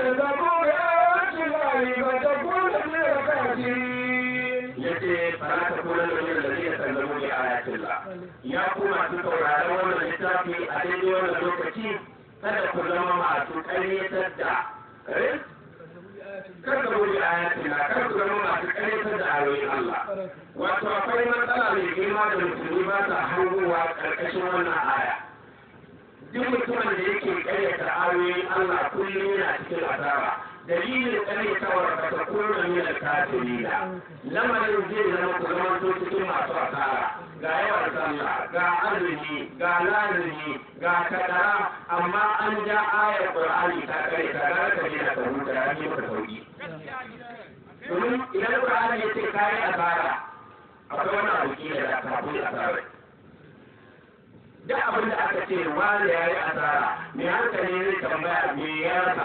كذبوا بآيات الله فتكون من الكافرين yace fara ta kula da wani da zai sallamu bi ayatillah ya kuma su sauraron wannan littafi a daidai wannan lokaci kada ku zama masu ƙaryatar da eh kar ka wuri ayatillah kar ku zama masu ƙaryatar da ayoyin Allah wato akwai matsala mai girma da musulmi ba sa hangowa ƙarƙashin wannan aya duk mutumin da yake ƙaryata ayoyin Allah kullum yana cikin asara dalilin ƙaryatawar ba ta kona min al-kafirina lamarin zai zama ku zama to cikin masu asara ga yawan sallah ga azumi ga lazimi ga kadara amma an ja ayar qur'ani ta kare ta ga ka je ka huta ya ji maka sauki domin idan qur'ani ya ce kai asara akwai wani abu kila da ta fi asara duk abin da aka ce wani ya yi asara mai hankali zai tambaya me ya rasa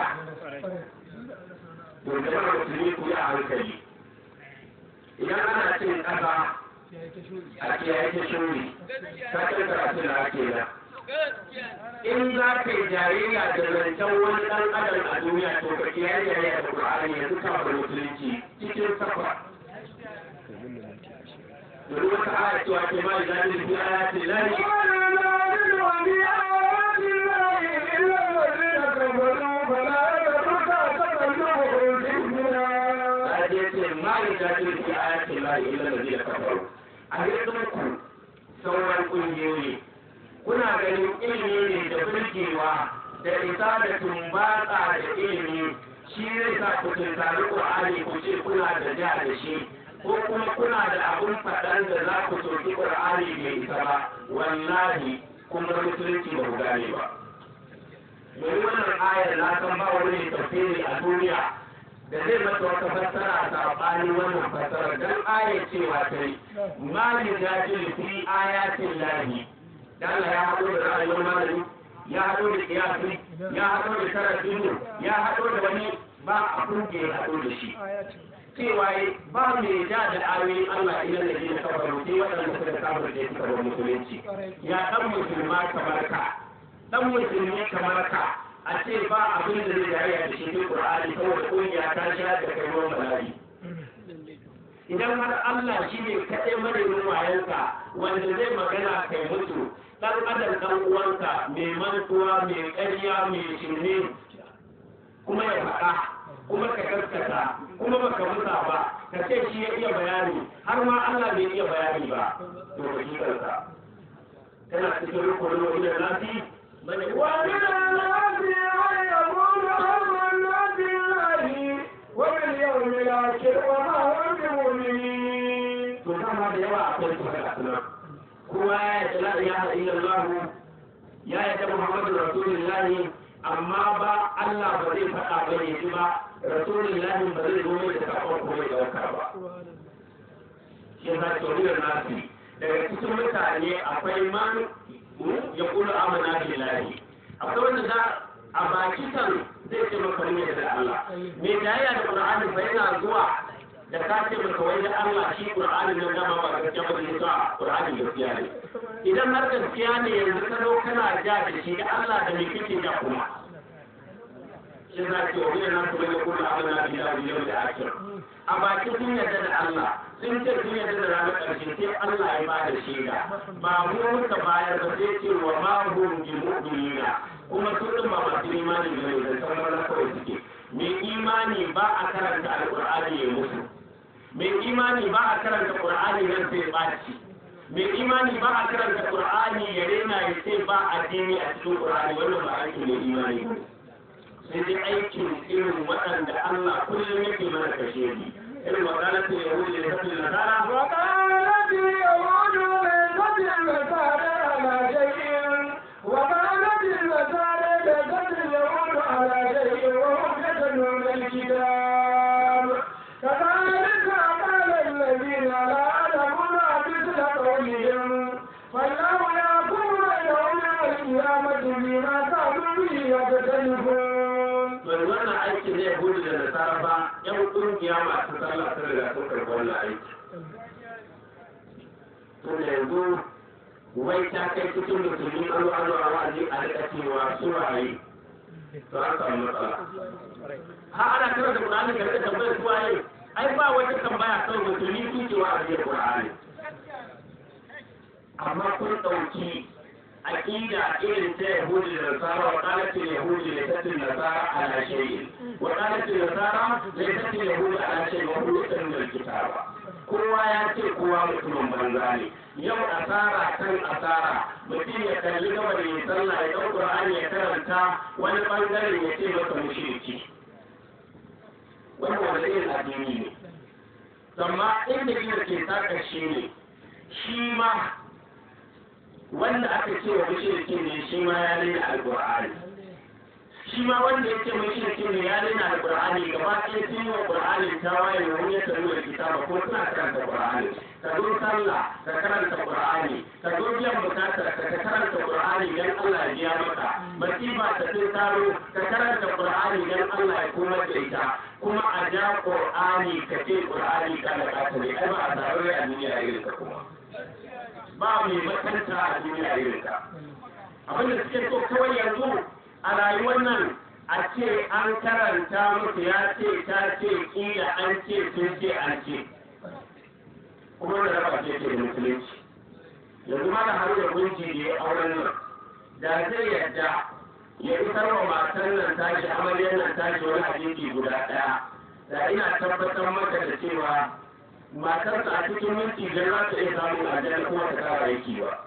to jama'a musulmi ku yi a hankali idan ana cin ƙasa a ce ya yi shuri ta kai karatu da ake nan in za ka yi jayayya da zancen wani ɗan adam a duniya to ka ke yi jayayya da ƙur'ani yanzu kafin musulunci cikin safa domin wata aya cewa ke ma da zai fi ayatin lahi yujadilu fi ayati llahi illa alladhina kafaru a yanzu ku sauran kungiyoyi kuna ganin ilimi ne da burgewa da isa da tumbatsa da ilimi shi zai sa ku tuntari qur'ani ku ce kuna da ja da shi ko kuma kuna da abun faɗan da za ku soki qur'ani bai isa ba wallahi kun ga musulunci ba ku gane ba domin wannan ayar na san ba wani tafsiri a duniya da zai mata wata fassara a saɓanin wannan fassara don aya cewa ta yi ma yi zafi fi ayatin lahi da Allah ya haɗo da ra'ayin malami ya haɗo da kiyasi ya haɗo da karatun ya haɗo da wani ba abin da ya haɗo da shi cewa ba mai ja da ayoyin Allah idan da ke kawar sai waɗanda suka kafar da suka bar musulunci ya ɗan musulma kamar ka ɗan musulmi kamar ka a ce ba abin da zai jariya da shi cikin Qur'ani saboda kungiya ta sha da kai ruwan bala'i idan har Allah shi ne kaɗai madadin wayanka wanda zai magana kai mutu ɗan adam ɗan uwanka mai mantuwa mai ƙarya mai shirme kuma ya faɗa kuma ka gaskata kuma baka musa ba ka ce shi ya iya bayani har ma Allah bai iya bayani ba to ka shi kanka kana cikin rukunin wajen nasi ومن الناس من يقول آمنا بالله وباليوم الآخر وما هم بمؤمنين to dama da yawa akwai su haka suna kowa ya yi la ilaha illallah ya yi ta muhammadu rasulullahi amma ba Allah ba zai faɗa ba ne shi ba rasulullahi ba zai zo mai da sakon kuma ya ɗauka ba shi yasa tsoriyar nasi daga cikin mutane akwai man ya kula amana billahi akwai wanda za a baki kan zai ce maka ne da Allah me jayya da Qur'ani fa yana zuwa da ka ce maka wai da Allah shi Qur'ani nan dama ba gaskiya ba ne sa Qur'ani gaskiya ne idan har gaskiya ne yanzu ka zo kana ja da shi da Allah da me kike ja kuma shi za ki wa yana kuma ya kula amana billahi yau da akhir a baki sun yarda da Allah sun ce sun yarda da ranar ƙarshe sai Allah ya bada shaida ba mu muka bayar ba sai ce wa ma hum bi mu'minina kuma su din ba masu imani ne da sauran kawai suke mai imani ba a karanta alqur'ani ya musu mai imani ba a karanta qur'ani nan sai baci mai imani ba a karanta qur'ani ya rena ya ce ba addini a cikin qur'ani wannan ba aiki mai imani ba sai dai aikin irin waɗanda Allah kullum yake mana kashe ni irin wadannan yahudi da kafin nasara وقالت اليهود ليست النصارى على شيء وقالت النصارى ليست اليهود على شيء وهم يتلون الكتاب كذلك قال الذين لا يعلمون مثل قولهم فالله يحكم بينهم يوم القيامة بما كانوا به يختلفون bai wannan aikin zai gudu da nasara ba yan kungiya masu sallah sun riga sun karɓi wannan aiki tun da yanzu wai ta kai cikin musulmi an zo an zo a wa'azi a rika cewa su waye to an samu matsala ha ana kira da Qur'ani ga da tambayar su waye ai ba wata tambaya kan musulmi su ce wa ajiyar Qur'ani amma kun dauki aqida irin ta Yahudi da Nasara wa qalat al-Yahudi la tatil Nasara ala shay'in wa qalat al-Nasara la tatil Yahudi ala shay'in wa huwa yatlul kitaba kowa ya ce kowa mutumin banza ne yau asara kan asara mutum ya kalli gaba da ya sallah ya ɗau Qur'ani ya karanta wani bangaren ya ce masa mushriki wannan wanda irin addini ne amma inda gina ke saka shi ne shi ma wanda aka ce wa mushriki ne shi ma ya rena alqur'ani shi ma wanda ya ce mushriki ne ya rena alqur'ani gaba ɗaya sun yi wa qur'ani tawaye wani ya taru da kitaba ko suna karanta qur'ani ka zo sallah ka karanta qur'ani ka zo biyan bukatar ka ka karanta qur'ani dan Allah ya biya maka masifa ta tun taro ka karanta qur'ani dan Allah ya kuma da ita kuma a ja qur'ani ka ce qur'ani kana ka ne ai ba a tare a duniya irin ka kuma ba mai makanta a duniya irin ka abin da suke so kawai yanzu a rayuwar nan a ce an karanta musu ya ce ta ce kila an ce sun ce an ce kuma da raba ce ce da musulunci yanzu ma da har da gunji da ya auren nan da zai yadda ya isar wa matan nan tashi amaryar nan tashi wani hadisi guda ɗaya da ina tabbatar maka da cewa matarsa a cikin minti biyar za ta iya samun aljanna kuma ta kara aiki ba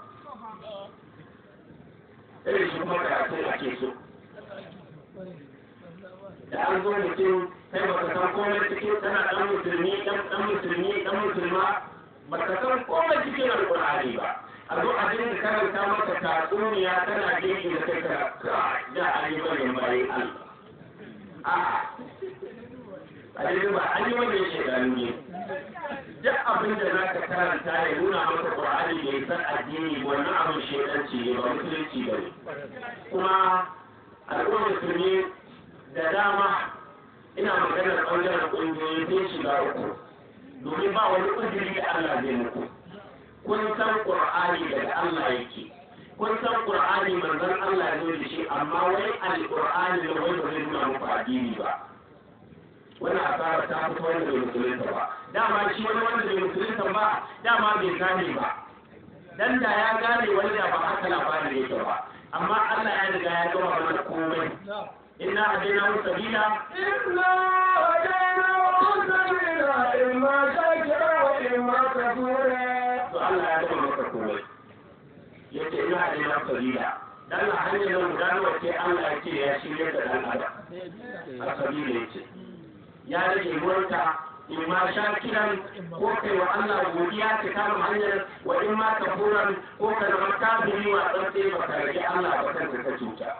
irin shi kuma karatu ake so da an zo mutum kai baka san komai cikin tana dan musulmi dan dan musulmi dan musulma baka san komai cikin alqur'ani ba a zo a dinga karanta maka tatsuniya tana gefe da kai ka da ayyukan bayan Allah a'a a ba an yi wannan shekaru ne duk abin da za ka karanta ya nuna maka ƙur'ani da ya san addini wannan abin shekanci ne ba musulunci ba ne kuma al'ummar musulmi da dama ina maganar ɓangaren ƙungiyoyi sai shiga uku domin ba wani ƙudiri da Allah zai muku kun san ƙur'ani daga Allah yake kun san ƙur'ani manzon Allah ne da shi amma wai al-ƙur'ani da wai ba zai nuna muku addini ba wannan asara ta fito wanda bai musulunta ba dama shi wani wanda bai musulunta ba dama bai gane ba dan da ya gane wani da ba haka labarin yake ba amma Allah ya riga ya gama mana komai inna hadaina sabila إنا هديناه السبيل إما شاكرا وإما كفورا to Allah ya gama maka komai yace inna hadaina sabila dan a hanyar nan guda nawa ce Allah ya ce ya shirya da dan adam a sabila yace ya rage ruwanka in ma shakiran ko kai wa Allah godiya ka kama hanyar wa in ma kafuran ko ka zama kafiri wa tsantsi ba ka rage Allah ba kanka ka cuta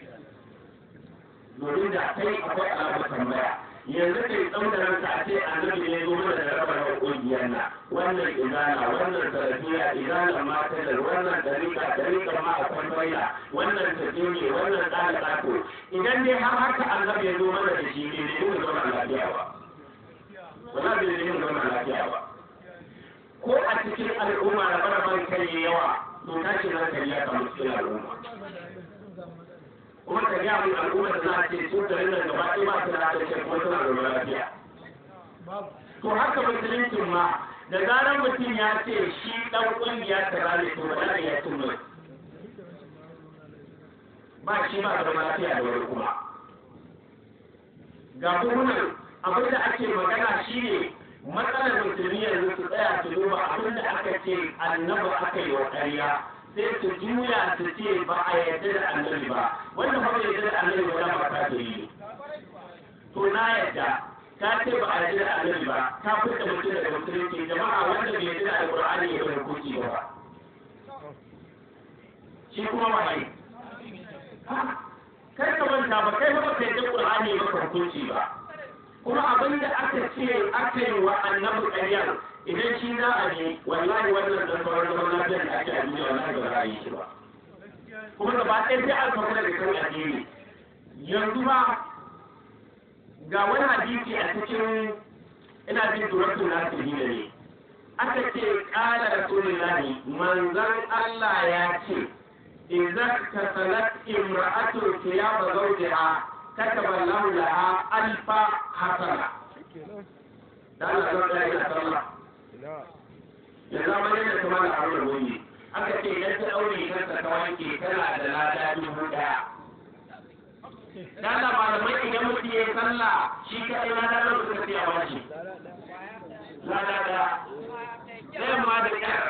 domin da kai akwai alamar tambaya yanzu kai tsautaran ka a ce annabi ne zo mana da rabar kungiyar na wannan izana wannan tarafiya izana matalar wannan dariƙa dariƙa ma akwai baila wannan tafiye wannan tsara tsako idan dai har haka annabi ya zo mana da shi ne ne mu zama lafiya ba wala bai ne mu zama lafiya ba ko a cikin al'umma da barabar kai yawa to tashin hankali ya samu cikin al'umma kuma ka gaya mun al'umma da za a ce su garin nan gaba ɗaya ba su da haɗin kuma suna da lafiya to haka musuluncin ma da zarar mutum ya ce shi ɗan ƙungiya ta rane to ba da ya cin mai ba shi ba da lafiya da wani kuma ga buhunan abin da ake magana shi ne matsalar musulmi yanzu su tsaya su duba abin da aka ce annabi aka yi wa ƙarya sai su juya su ce ba a yarda da annabi ba wanda ba yarda da annabi ba da ba ta yi to na yarda ka ce ba a yarda da annabi ba ka fita mutum daga musulunci jama'a wanda bai yarda da alqur'ani ya bar hukunci ba shi kuma ba yi kai ka manta ba kai ba kai da qur'ani ya maka hukunci ba kuma abin da aka ce aka yi wa annabi ƙaryar idan shi za a ne wallahi wannan da sauran zaman lafiyar da ake a duniya wallahi ba za a yi shi ba kuma gaba ɗaya sai an sauka daga kan addini yanzu ba ga wani hadisi a cikin ina jin turatun nasu ne aka ce ƙala rasulullahi manzon Allah ya ce idza tasalat imra'atu thiyaba zawjiha kataba Allahu laha alfa hasana da Allah zan ga ina sallah ya zama yadda kuma da aure wani aka ce idan ta aure kansa ta wanke tana da lada dubu daya da Allah malamai idan mutum ya yi sallah shi kaɗai lada nan suka ce a bashi lada da ɗayan ma da ƙyar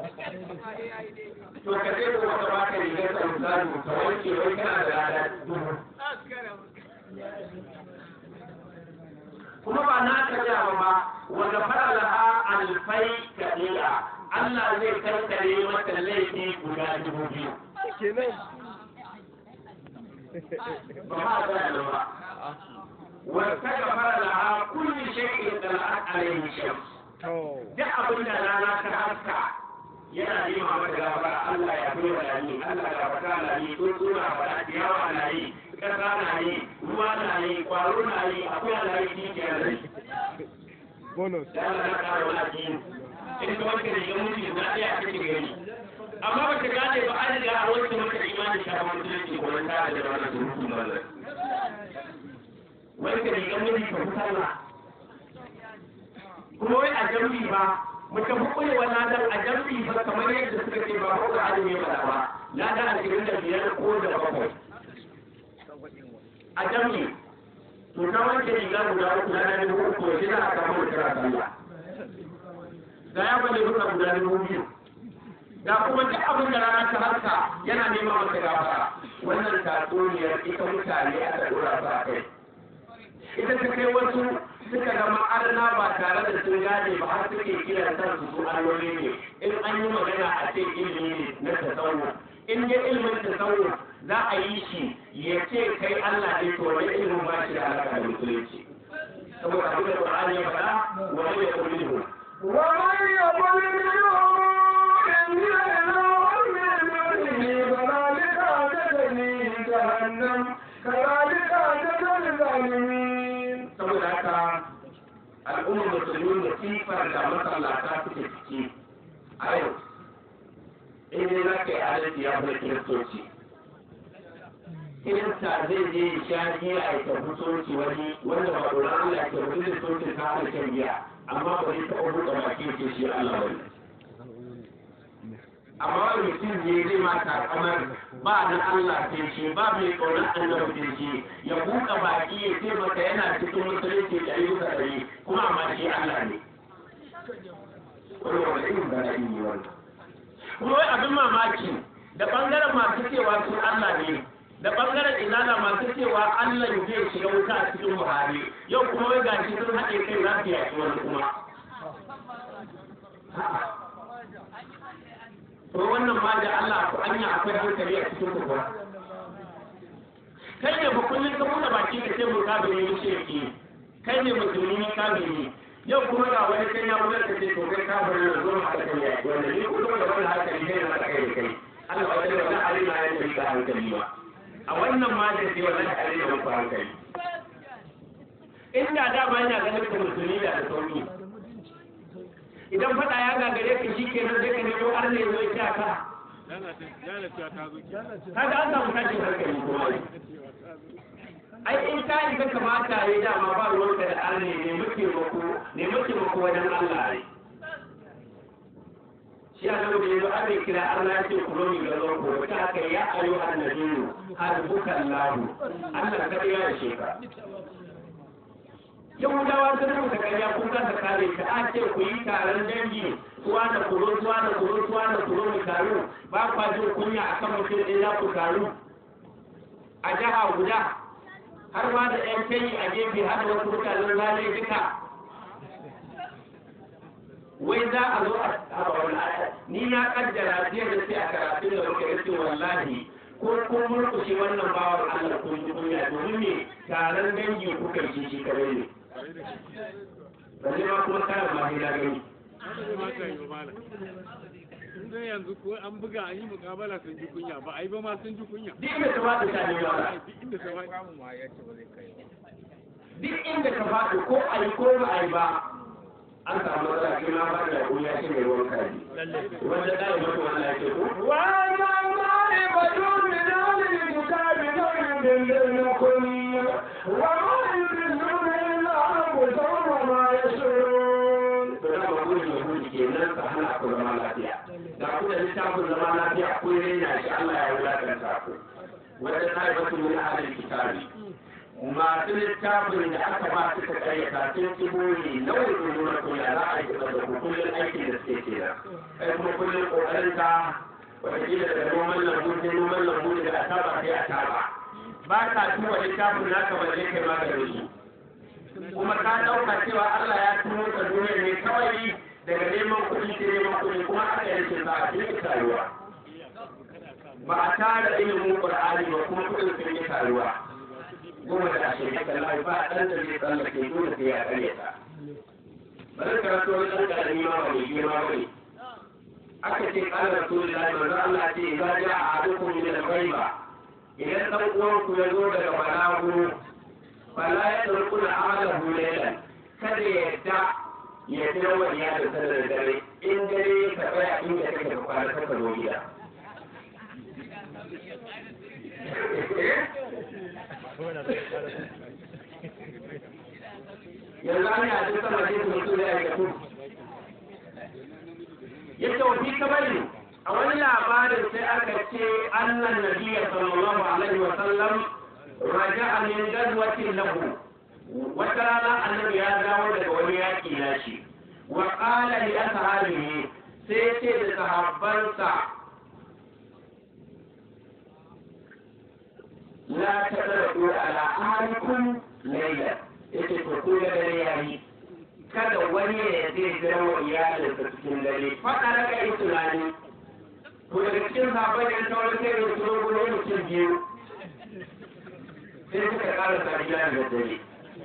to ka ce ko wata baka rigar sa misali ka wanke wai kana da lada dubu kuma ba na ka jawa ba wanda fara laha alfai kaɗiya Allah zai kankare mata laifi guda dubu biyu. Ba ma ga da ba. Wata ga fara laha kulli shay'in da la'at alayhi shams. Duk abin da rana ta haska yana nema mata gafara Allah ya fi wa ni Allah ya fata na yi tsuntsuna fada ciyawa na yi ƙasa na yi ruwa na yi kwaro na yi akwai na yi kikiya na yi. bonus da Allah na ƙara wani addini in ka wanke da yan mutu na ɗaya a cikin gari amma ba ta gane ba an riga a wanke maka imanin shafa musulunci ko wani tara da wannan surutu ba zai wanke da yan mutu ka fi sallah kuma wai a jam'i ba muka fi kulewa ladan a jam'i ba kamar yadda suka ce ba ko da azumi ba da ba ladan ashirin da biyar ko da bakwai a jam'i to ta wanke riga guda uku na da dubu uku shi za a samu da kira sallah ga ya bane duka guda dubu biyu ga kuma duk abin da rana ta harka yana nema masa gafara wannan tatsuniyar ita mutane aka dora su a kai ita ta kai wasu suka zama arna ba tare da sun gane ba har suke kiran kansu su alloli ne in an yi magana a ce ilimi ne na tasawuf in dai ilimin tasawuf za a yi shi ya ce kai Allah ne to wani ilimin ba shi da alaka da musulunci saboda abin da Qur'ani ya faɗa wani ya kulli hu ومن يقل منهم إني إله من دونه فذلك تجري جهنم كذلك تجري الظالمين saboda haka al'ummar musulmi da sifar da masallata suke ciki a yau in dai za ka yi adalci ya fi kiristoci kirista zai je ya sha giya ya tafi soci wani wanda ba tsoron Allah ya tafi da socin ta hana shan giya amma ba zai taɓa buɗe baki ce shi Allah wani amma wani mutum je zai ma takamar ba dan Allah sai shi ba mai tsoron annabi sai shi ya buɗe baki ya ce maka yana cikin musulunci da ayyuka ɗari kuma amma shi Allah ne wani wani irin bala'i ne wannan kuma wai abin mamaki da ɓangaren masu cewa sun Allah ne da ɓangaren inana masu cewa Allah zai shiga wuta a cikin Buhari yau kuma wai gashi sun haɗe kai za su yaƙi wani kuma. To wannan ma da Allah ku anya akwai hankali a cikin ku ba. Kai ne ba kullum ka buɗe baki ka ce mun kabiri ni shirki kai ne musulmi ni kabiri yau kuma ga wani kai ya buɗe ka ce to kai kabiri na zo ma ka kai yaƙi wanda ni kuma da wani hankali kai na kai da kai. Allah ba da wani alima ya tafi ka hankali ba. a wannan ma da ke wannan tare da muku hankali inda da ba yana ganin ka musulmi da sauki idan fada ya gagare ka shi ke nan zai ka nemo har ne zo ya ka kaga an samu tashin hankali kuma ai in ka yi ka kamata ya dama ba ruwanka da arne ne muke mako ne muke mako wajen Allah ne shi a nan da yanzu an bai kira Allah ya ce ku zo mi ga zo ku ta haka ya ayu annabiyu harbukan lahu Allah ka ya da sheka Yahudawa sun rubuta ƙarya kun kasa kare ta a ce ku yi taron dangi tuwa da kuro tuwa da kuro tuwa da kuro mu taru ba kwa jin kunya a kan mutum ɗaya za ku taru a jiha guda har ma da ƴan kai a gefe har da wasu mutanen zane duka wai za a zo a haɓa wani aya ni na kaddara jiya da sai a karatun da muka yace wallahi ko kun murkushe wannan bawan Allah kun ji kunya domin me taron dangi kuka yi shi kare ne balle ma kuma kana ma hila gani Sun yanzu ko an buga an yi mukabala sun ji kunya ba a yi ba ma sun ji kunya. duk inda ka faɗi ta ne wala Duk inda ta wani. duk inda ka faɗi ko a yi ko ba a yi ba an samu matsala kai ma ba da ya shi mai ruwan kaji wanda da ya mutu wannan ya ce ko وأنا ضارب عبد من أهل الكتاب لا يضلنكم وما يضلون إلا أنفسهم وما يشعرون to da ba gudu yahudi ke nan ka hana ku zama lafiya da ku da littafin zama lafiya ku raina shi Allah ya wulakanta ku wanda ta yi wasu min ahalin kitabi masu littafin da aka ba su ka karyata sun ci buri na wani nuna ku ya za a yi da ku kullum aikin da suke kenan kai kuma kullum kokarin ka wataƙila daga noman lambu sai noman lambu daga ataba sai ataba ba ka tuwa littafin naka ba zai kai maganin su kuma ka ɗauka cewa Allah ya tuno ka duniya ne kawai daga neman kuɗi sai neman kuɗi kuma aka yi rashin sa'a sun taruwa ba a tara ilimin Qur'ani ba kuma kuɗin sun yi taruwa goma da ashirin da lai ba ɗan da zai tsallake dole sai ya ƙarya ta bari karatu wani ɗan ƙarami ma ba mai girma ba ne aka ce ƙalar rasulullahi manzo Allah ce za ja a hadukum min al-ghaiba idan ɗan uwanku ya zo daga balagu fala ya turku da amalahu laylan kada ya yadda ya fi yawan iyalin sa da dare in dare ka tsaya inda kake da kwana ka zo gida yanzu an yi a cikin sama ce mutu da ya gato ya ce wafi kabari a wani labarin sai aka ce annan nabiya sallallahu alaihi wa sallam raja'a min gazwatin lahu wata rana annabi ya dawo daga wani yaƙi na shi wa qala li ashabihi sai ce da sahabbansa la tadru ala ahlikum layla yace to ko da dare yayi kada wani ya zai jira wa iyalinsa cikin dare faɗa daga yi tunani to daga cikin sahabbai da sauran sai da su gudu mutum biyu sai suka ƙara sariya da dare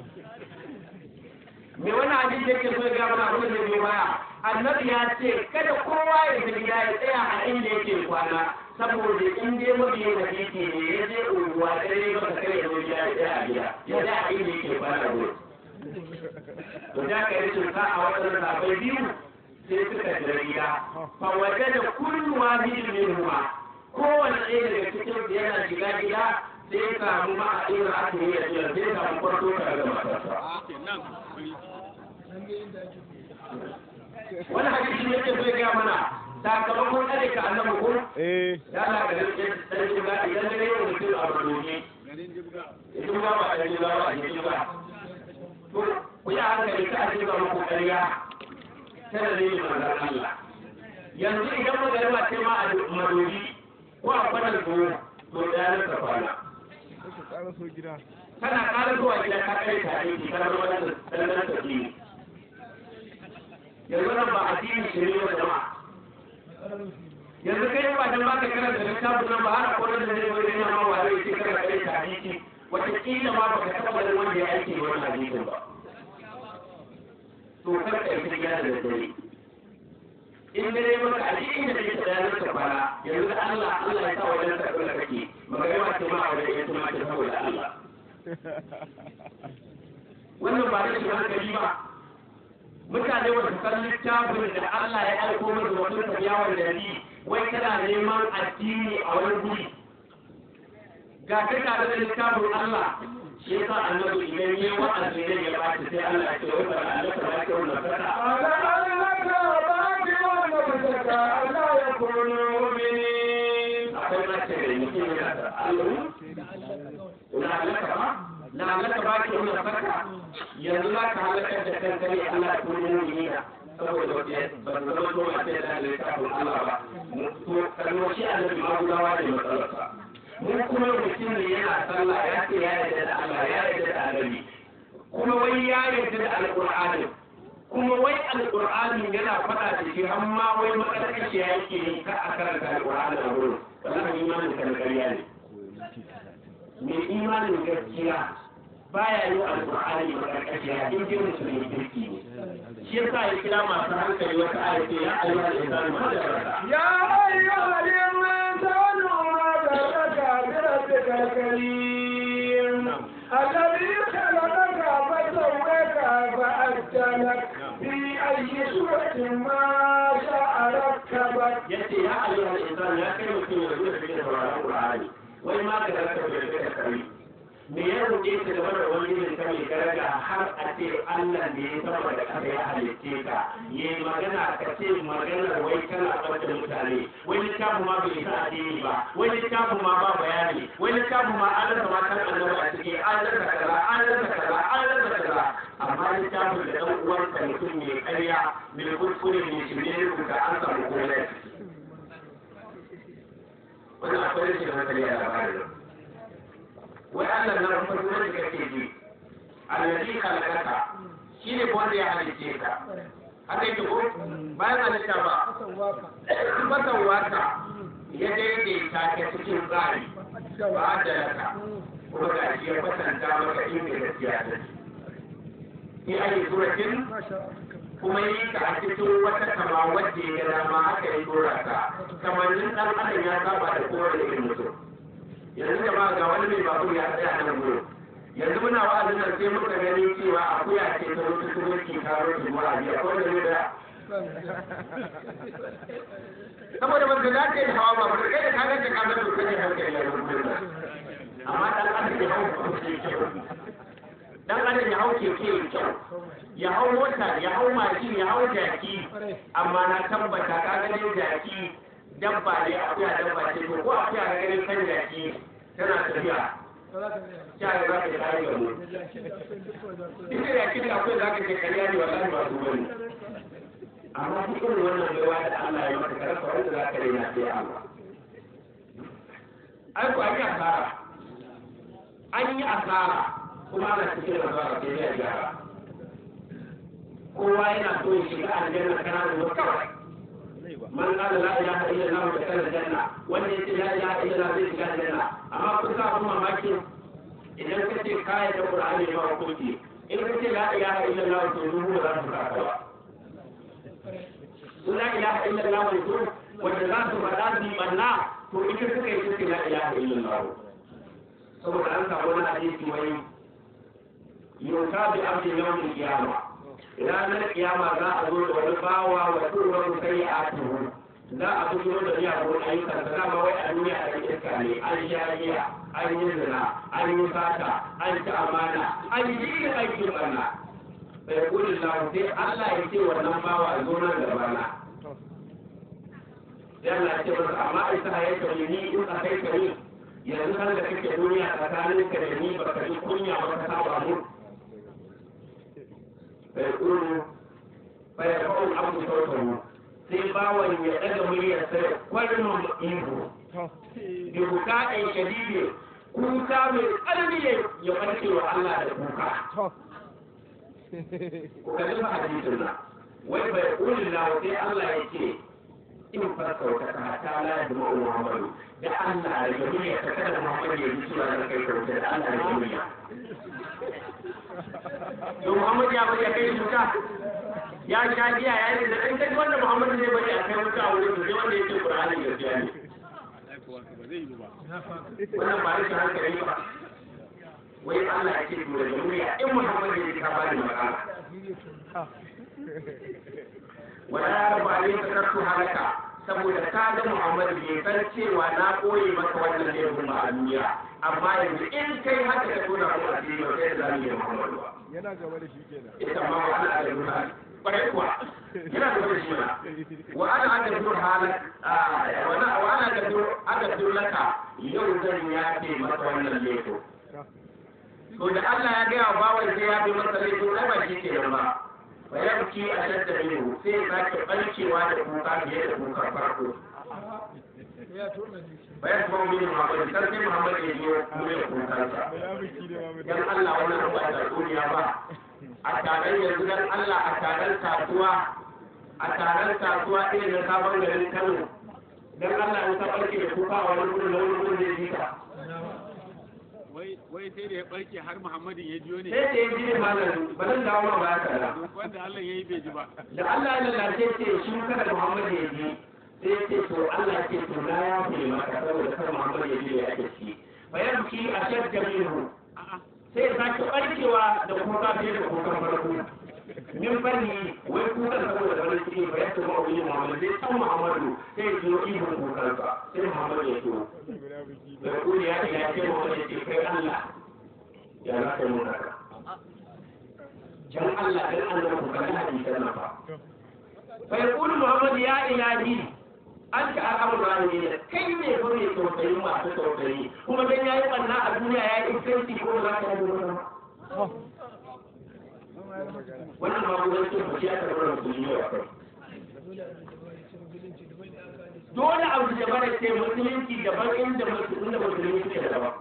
me wani abin da yake so ya gaba abin da bai baya annabi ya ce kada kowa ya tafi gida ya tsaya a inda yake kwana saboda in dai mabiyin hadisi ne ya je unguwa dare ba ka kai ya zo gida ya tsaya a gida ya tsaya a inda yake kwana gudu to da ka yi cuta a waɗannan sabai biyu sai suka jira gida fa waje da kullu wahidin minhuma kowanne ɗaya daga cikin su yana shiga gida sai ya samu ma'aɗin aka yi da jiya sai ya samu kwarto daga matarsa wani hadisi ne ke zai gaya mana sakamakon tsare ka annabi ko eh ya na ga rike dan shiga idan da yau mutum a rubuce garin jibga idan ba ba dan shiga ba a shiga ba to ku yi hankali ka a shiga muku ƙarya ta da zai manzan Allah yanzu idan magana ce ma a madobi ko a kwanan tuwo to da ya nasa kwana suka ƙara so gida kana ƙara zuwa gida ka kai ka aiki ka zama wannan ɗan tafi yanzu nan ba addini shi ne wa jama'a yanzu kai ba dan baka karanta littafin nan ba har ko da zai wani yana ma ware yake kana kai ka hadisi wata kila ma baka taɓa ganin wanda ya aiki da wannan hadisin ba to kar ka yi gida da dare in dare maka a cikin da kake da yanar ka fara yanzu da Allah Allah ya sa wajen ka kula kake magana ce ma a wajen ya tuma ce saboda Allah wannan ba rashin hankali ba mutane ba su san littafin da Allah ya aiko musu wasu tafiyawan da ni wai kana neman addini a wani guri ga ka tare da littafin Allah shi yasa annabi idan yayi wa'azi ne ya baci sai Allah ya ce wai ba Allah ta baki wannan fata على أنك باقي ونفسك ألا يكونوا مؤمنين akwai ma ce da mutum yana da Allah ina halaka ba na halaka ba ki wannan fata yanzu za ka halakar da kanka ne Allah ya kuma mu'minina saboda wata ba su zama to mace da littafin Allah ba to kalmo shi annabi ma gudawa ne matsalarsa mun kuma mutum ne yana sallah ya ce ya yarda da Allah ya yarda da annabi kuma wai ya yarda da alqur'ani kuma wai alqur'ani yana faɗa da shi har ma wai makarƙashi ya yake yi ka a karanta alqur'ani a wurin wallahi imanin ka na ƙarya ne mai imanin gaskiya baya yi alqur'ani makarƙashi ya in ji musulmi kirki ne shi yasa ya kira masu hankali wata ayati ya ayyuhal insanu ma da يا أيها الإنسان ما غرك بربك الكريم الذي خلقك فسواك فأجلك في أي سورة ما شاء ركبك yace ya ayyuhal insan ya kai mutum ya zuwa cikin sauraron Qur'ani wai ma ka raka da kai kai me ya roƙe ka game da wani ne ka mai daraja har a ce Allah ne ya sama da kasa ya halicce ka ya magana ka ce maganar wai kana ɓata mutane wai littafin ma bai isa addini ba wai littafin ma ba bayani wai littafin ma an rasa matan annabi a ciki an rasa kaza an rasa kaza an rasa kaza amma littafin da ɗan uwanka mutum mai ƙarya mai kuskure mai shirye rubuta an samu komai wannan akwai rashin hankali a labarin wai Allah na farko da kake ji allazi khalaqaka shine wanda ya halice ka haka yake ko bayan halitta ba matan waka ya daidaita ka cikin tsari ba da laka kuma ga shi ya kwatanta maka inda gaskiya ta ce ayi suratin kuma yi ka a cikin wata kama wadda ya dama haka ya dora ka kamannin dan adam ya saba da kowane irin mutum yanzu jama'a ga wani mai babur ya tsaya nan gudu yanzu muna wa'azin nan sai muka gani cewa akuya ce ta zo ta shigo ki karo ki mura biya ko da ne da saboda ba ka dace da hawa babur kai da ka ga ka ga to kai hankali ya rubuta amma dan adam ya hau ke kyau dan adam ya hau keke ya kyau ya hau mota ya hau mashin ya hau jaki amma na tabbata ka ga dai jaki dabba ne akuya dabba ce to ko akuya ga ganin kan jaki tana tafiya ya ga za ka kare ga mu duk da yaki da akwai za ka ce kariya ne wallahi ba su bane amma duk irin wannan baiwa da Allah ya maka karfa wanda za ka rena sai Allah ai ko an yi asara an yi asara kuma ana cikin asara sai ya gyara kowa yana so ya shiga aljanna kana da kawai man qala la ilaha illa allah dakhala janna wanda yace la ilaha illa allah zai shiga janna amma kun sa kuma mamaki idan ka ce kai da qur'ani ba hukunci in ka ce la ilaha illa allah to ruhu ba za su ka ba su la ilaha illa allah wai to wanda za su faɗa su yi banna to ita suka yi suke la ilaha illa allah saboda an samu wani hadisi wai yauta bi abdi yawmin qiyamah ranar kiyama za a zo da wani bawa wa turar sai a tuhu za a fito da miyagun ayyukan da dama wai a duniya a iska ne an sha giya an yi zina an yi sata an ci amana an yi irin aikin barna bai kudin lahu sai Allah ya ce wannan bawa zo nan da bana sai Allah ya ce masa amma isa ya ce ni in ka kai ka ni yanzu kan da kake duniya tsakaninka da ni baka ji kunya ba ka saba mu فيقول فيرفع العبد صوته sai bawan ya ɗaga muryar sai kwarin ihu bi buka'in shadidi kuka mai ƙarfi ya ɓarke wa Allah da kuka ku kalli fa hadisin nan wai bai kulin lawa sai Allah ya ce in farkauta ka ta la da Muhammadu da Allah da muryar ka kada Muhammadu ya ji cewa da kai kauta da Allah da muryar to Muhammad ya bari a kai wuta ya sha giya ya yi da in kai wanda Muhammad zai bari a kai wuta a wurin sai wanda yake Qur'ani gaskiya ne wannan ba rashin hankali ba wai Allah ya ce to da murya in Muhammad ya ji ka bani magana wala ya rabu alai takartu halaka saboda ka ga Muhammad bai san cewa na koyi maka wannan ne kuma a duniya amma yanzu in kai haka ka tona ko a cikin yau sai da zamu yi Muhammad ba yana gaba da shi kenan ita ma wa ana da nuna kwarai kuwa yana da wani shi wa ana aka dur halak wa ana aka dur aka dur laka yau zan ya ce maka wannan leto to da Allah ya gaya wa bawan sai ya bi masa leto ai ba shi kenan ba wa yabki a shadda minhu sai ya sake barkewa da kuka fiye da kuka farko bayan kuma bin Muhammad sarki Muhammad ya biyo kuma ya kukansa munafiki ne ma dan Allah wannan ba da duniya ba a taron yanzu dan Allah a taron kasuwa a taron kasuwa irin na sabon garin Kano dan Allah in ka barke da kuka a wani gurin wani gurin zai ji ka wai wai sai da ya barke har Muhammadin ya jiyo ne sai da ya ji ne malam ba zan dawo ma ba ka da wanda Allah ya yi bai ji ba da Allah ya lalace ce shi kada Muhammad ya ji sai ce to Allah ya ce to na ya fi maka saboda kar Muhammad ya ji ya ake ci bayan ki a shadda minhu a'a sai ya sake barkewa da kuka fiye da kukan farko min fanni wai kukan saboda wani ciki ba ya tuma wani muhammadu sai san muhammadu sai ya jiyo ihun kukansa sai muhammadu ya turo da kuri ya ila ce muhammadu ya ce kai allah ya za ka yi mun haka dan allah dan allah ku kalli hadisan nan fa fa yaqulu muhammadu ya ilahi an ta al'amur rahimi ne kai ne ko ne tausayi masu tausayi kuma dan yayi banna a duniya ya yi iskanci ko za ka yi wannan wannan ma gudan ce ba ya karɓar musulmi ne kai dole abu da bara ce musulunci daban inda musulmi da musulmi suke daban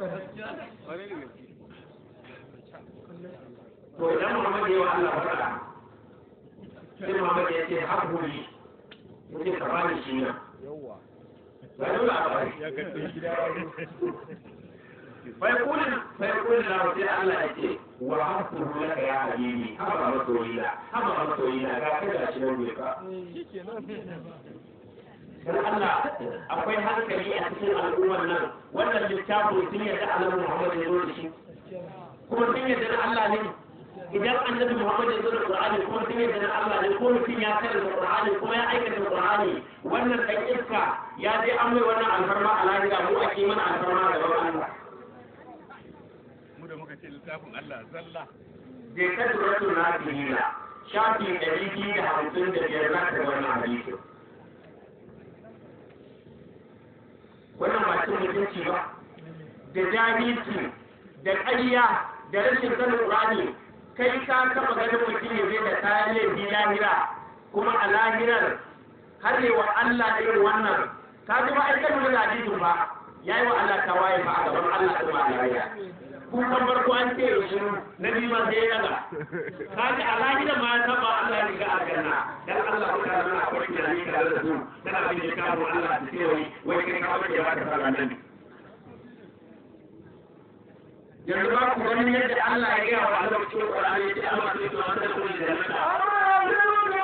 to idan Muhammad ya wa Allah faɗa sai Muhammad ya ce haƙuri mutum ka bani shi nan ba dole a bari bai kulin bai kulin na sai Allah ya ce wa hakuru laka ya habibi haba masoyina haba masoyina ga ka ga shi nan ne ka dan Allah akwai hankali a cikin al'ummar nan wannan littafin sun yarda Allah Muhammad ya zo da shi kuma sun yarda da Allah ne idan annabi Muhammad ya zo da Qur'ani kuma sun yarda da Allah ne ko mutum ya karanta Qur'ani kuma ya aikata Qur'ani wannan dan iska ya je an mai wannan alfarma a lahira mu ake mana alfarma da Allah mu da muka ce littafin Allah zalla je ka tura suna diniya shafi ɗari biyu da hamsin da biyar za ka wannan hadisi wannan ba cin mutunci ba da jahilci da ƙarya da rashin sanin Qur'ani kai ka taɓa ganin mutum ya zai da kayan laifi lahira kuma a lahirar har yi wa Allah irin wannan ka ji ba aikin wani hadisin ba ya yi wa Allah tawaye ba a gaban Allah ɗin ba lahira kukan farko an ce shi na biyu ma sai ya daga kaji a lahira ma ya taba Allah ya ga aljanna dan Allah ku kana na akwai da ni tare da su kana bin da kawo Allah da ce wai wai kai ka wace ba ka fara nan yanzu ba ku ganin yadda Allah ya gaya wa Allah cikin Qur'ani ya ce amma sai to an da kullu da nata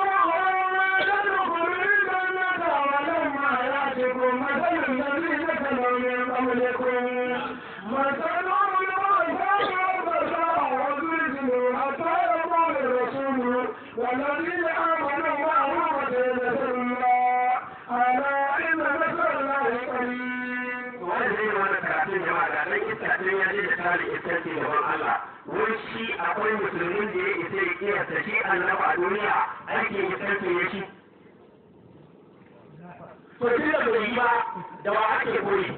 والذين آمنوا معه وجاهدوا الله ألا إن نصر الله قريب wanda zai wani karatun jama'a da dan iskacin ya je da tare iskanci gaban Allah wai shi akwai musulmin da ya isa ya kiyasta shi annaba a duniya aikin iskanci ya shi to tun da bai yi ba da wa ake koyi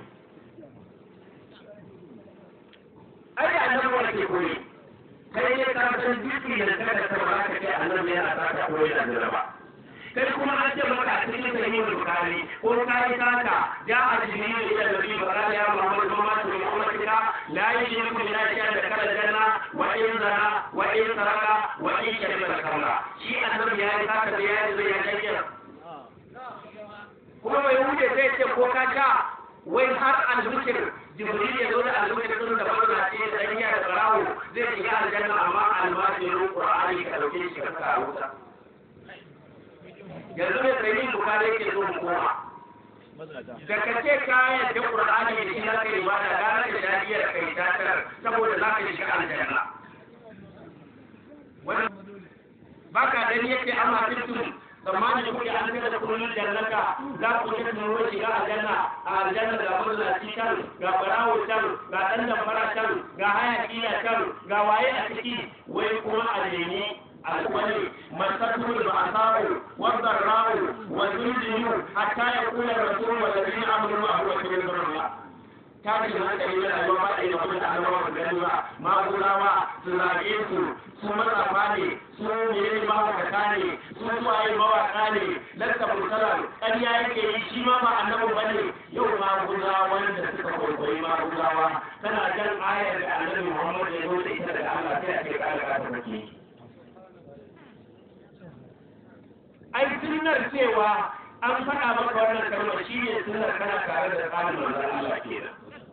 ai da annabi wa ake koyi kai ne ka san duki da kada ka ba ka kai annabi yana sa ka koyi da annaba kai kuma an ce maka a cikin sahih bukhari ko kai saka ja a jibril ila nabi wa qala ya muhammad ma ma tu ummatika la yushriku billahi shay'an da kala janna wa in zana wa in saraka wa in shariba khamra shi annabi ya yi saka da ya yi ya kayyana kuma bai wuce sai ce ko ka sha wai har al-mushrik jibril ya zo da al-mushrik din da barna ce da iya da barawo zai shiga aljanna amma al-masirun qur'ani ka dauke shi ka kawo wuta yanzu mai tsaye bukari yake so mu koma da ka ce kayan da qur'ani da shi zaka yi bada gara da dadiya da kai tatar saboda za ka shiga aljanna wannan baka gani yake amma tuntum tsammanin kuke an kada da kullun jannata za ku ci tuno shiga aljanna a aljanna ga mallaci can ga barawo can ga dan damfara can ga hayaki can ga waye a ciki wai kuma a nemi الولي مسته البعثاء والضراء والزلزل حتى يقول الرسول والذين امنوا معه وكبر الله tashi da hankali na rayuwa ba da yi kuma da annabawa su gani ba magulawa su zage su su matsafa ne su mene mawakata ne su suwaye mawaka ne lasta mursalan ƙarya yake yi shi ma ba annabi ba ne yau magulawa wanda suka kwaikwayi magulawa tana jan ayar da annabi muhammad ya zo da ita daga allah sai a ce ƙara ƙasa take ai sunnar cewa an faɗa maka wannan kalmar shi ne sunnar kana tare da tsarin manzon Allah kenan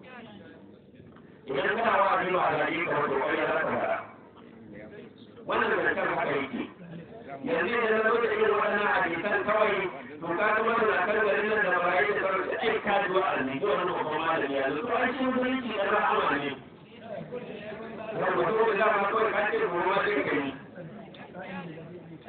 idan kana wa abin wa alaji ka wato kai za ka fara wannan da kan haka yake yanzu da na zo da irin wannan hadisan kawai to ka ga wannan na kan garin nan da barayi da sauran ai ka ji wa alji wannan babban malami yanzu to an shi musulunci da rahama ne wanda ko da ma kawai ka ce ko ma sai kai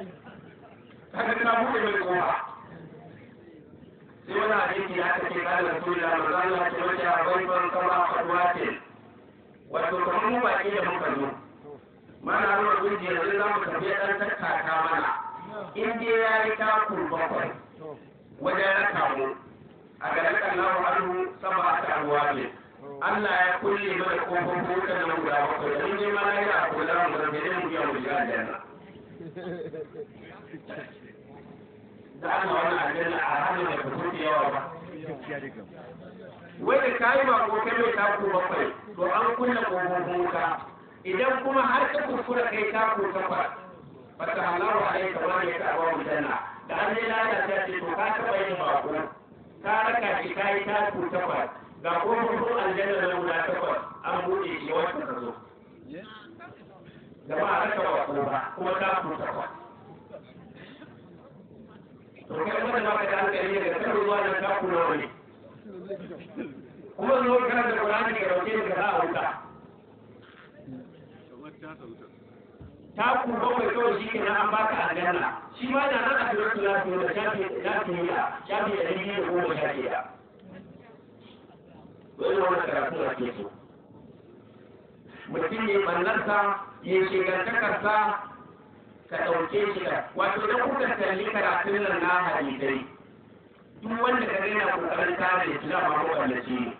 kaga ka buɗe mai kofa sai wani hadisi da aka ce kana rasulullah manzo Allah ya ce wata bai ban kama kwadwatin wato kamar mu baki da muka zo mana ruwa gunji yanzu za mu tafi ɗan tattaka mana in dai ya yi taku bakwai wajen raka mu a garin Allahu anhu sama ta ruwa ne Allah ya kulle mana kofofin wutan nan guda bakwai da mun je ma na yi a kula mu da mu biya mu shiga aljanna da ana wani aljanna a hannun da ka kuke yawa ba wai da kayi ba ko kai mai taku bakwai to an kunna kofofin wuta idan kuma har ka kuskura kai taku takwas bata halawa a yi kamar ya ta abuwa aljanna da an yi lalata ce to ka taɓa yin bako ka raka shi ka yi taku takwas ga kofofin aljanna na guda takwas an buɗe shi wacce ka zo jama'a raka bako ba kuma taku takwas to kai wanda ba ka da hankali daga kan ruwa da taku nawa ne kuma zo kana da Qur'ani ka dauke ka za a wuta kamar ta sauta ta ku bakwai kawai shi ke an baka aljanna shi ma da nan a suratul lafiya da shafi lafiya shafi da ɗari da goma sha shida wani wani karatu da ke so mutum ya ɓannarsa ya shigantakarsa ka ɗauke shi da wato da kuka kalli karatun nan na hadisai duk wanda ka gina kokarin kare islam a mawallaci ne